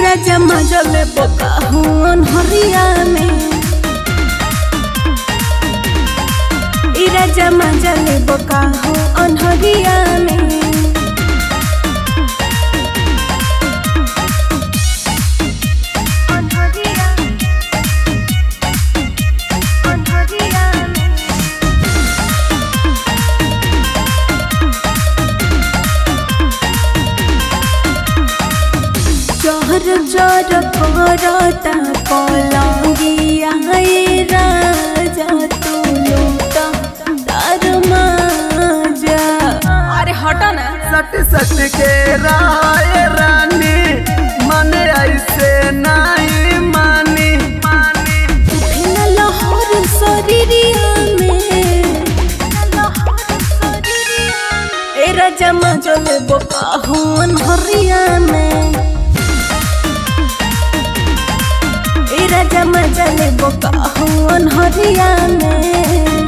राजा मजल बोका हून हरिया में ई राजा मजल बोका हो अनहरिया में चहर जर करता पलंगिया हे राजा तू लूटा तार माजा अरे हटो ना सट सट के राय रानी मन ऐसे नहीं मानी मानी उठेला लहर शरीरिया में ए राजा मजल बोका हुन हरिया में ए राजा मजल बोका हुन हरिया में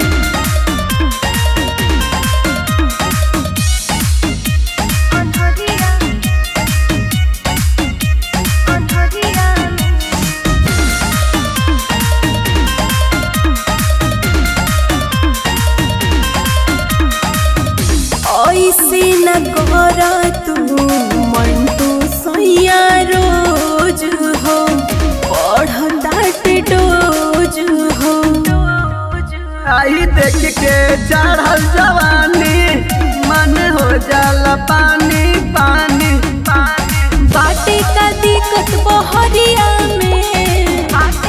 ऐसे न गोरा तू मन तू सैया रोज हो पढ़ताट डोज हो आई देख के चढ़ल जवानी मन हो जाला पानी पानी पानी बाटे का दिक्कत बहरिया में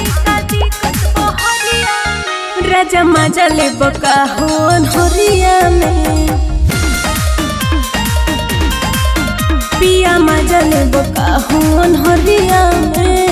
राजा मजा ले बका हो हरिया में पिया मजा ले बका हो हरिया में